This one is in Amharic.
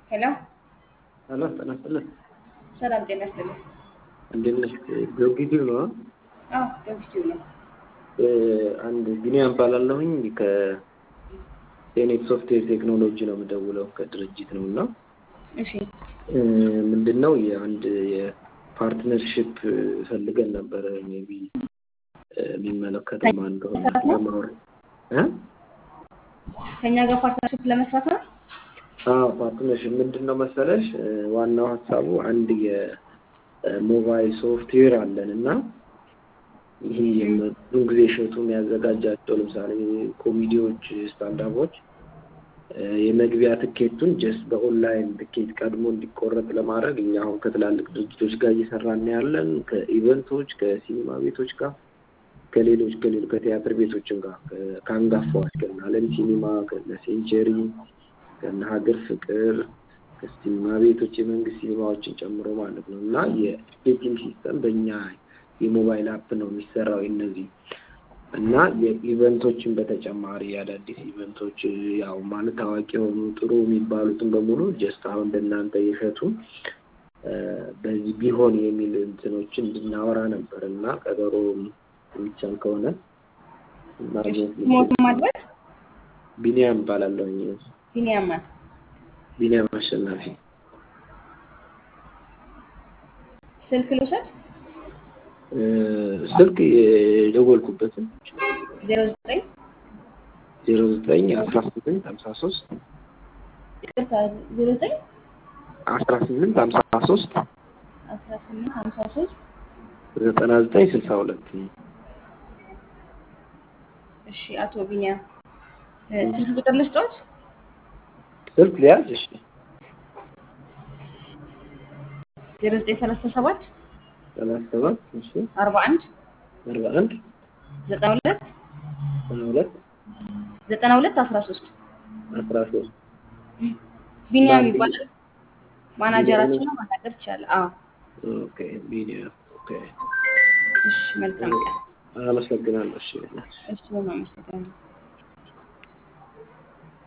ሄሎ ሄሎ ጤና ይስጥልኝ። ሰላም ጤና ይስጥልኝ። እንዴት ነሽ? ጊዮርጊስ ነው። አዎ ጊዮርጊስ ነው። አንድ ቢኒያም እባላለሁኝ ከሴኔት ሶፍትዌር ቴክኖሎጂ ነው የምደውለው ከድርጅት ነው እና እሺ ምንድን ነው የአንድ የፓርትነርሽፕ ፈልገን ነበረ ሜይ ቢ የሚመለከተው ማን እንደሆነ ለማወር እ ከኛ ጋር ፓርትነርሽፕ ለመስራት ነው። አዎ ፓርትነርሽፕ ምንድን ነው መሰለሽ ዋናው ሀሳቡ አንድ የሞባይል ሶፍትዌር አለን እና ይሄ ብዙ ጊዜ እሸቱ የሚያዘጋጃቸው ለምሳሌ ኮሚዲዎች፣ ስታንዳፖች የመግቢያ ትኬቱን ጀስት በኦንላይን ትኬት ቀድሞ እንዲቆረጥ ለማድረግ እኛ አሁን ከትላልቅ ድርጅቶች ጋር እየሰራን ያለን ከኢቨንቶች፣ ከሲኒማ ቤቶች ጋር ከሌሎች ከሌሎች ከቲያትር ቤቶችም ጋር ከአንጋፋዎች ከነ አለም ሲኒማ ከነ ሴንቸሪ ከነ ሀገር ፍቅር ከሲኒማ ቤቶች የመንግስት ሲኒማዎችን ጨምሮ ማለት ነው እና የቲኬቲንግ ሲስተም በእኛ የሞባይል አፕ ነው የሚሰራው እነዚህ እና የኢቨንቶችን በተጨማሪ የአዳዲስ ኢቨንቶች ያው ማለት ታዋቂ የሆኑ ጥሩ የሚባሉትን በሙሉ ጀስት አሁን እንደናንተ የሸቱ በዚህ ቢሆን የሚል እንትኖችን እንድናወራ ነበር እና ቀጠሮ የሚቻል ከሆነ ማግኘት ሞት ማድረግ ቢኒያም እባላለሁኝ። ቢኒያም ማለት ቢኒያም አሸናፊ ስልክ ልውሰድ። ስልክ የደወልኩበትን ዜሮ ዘጠኝ ዜሮ ዘጠኝ አስራ ስምንት ሀምሳ ሶስት ይቅርታ ዜሮ ዘጠኝ አስራ ስምንት ሀምሳ ሶስት አስራ ስምንት ሀምሳ ሶስት ዘጠና ዘጠኝ ስልሳ ሁለት እሺ አቶ ቢኒያም ስልክ ቁጥር ልስጦት? ስልክ ሊያዝ እሺ ዜሮ ዘጠኝ ሰላሳ ሰባት ሰላሳ ሰባት እሺ አርባ አንድ አርባ አንድ ዘጠና ሁለት ዘጠና ሁለት ዘጠና ሁለት አስራ ሶስት አስራ ሶስት ቢኒያም ይባላል። ማናጀራችን ነው። ማናገር ይቻላል። አዎ ኦኬ ቢኒያም ኦኬ እሺ መልካም ቀን። አመሰግናለሁ እሺ እሺ በጣም አመሰግናለሁ።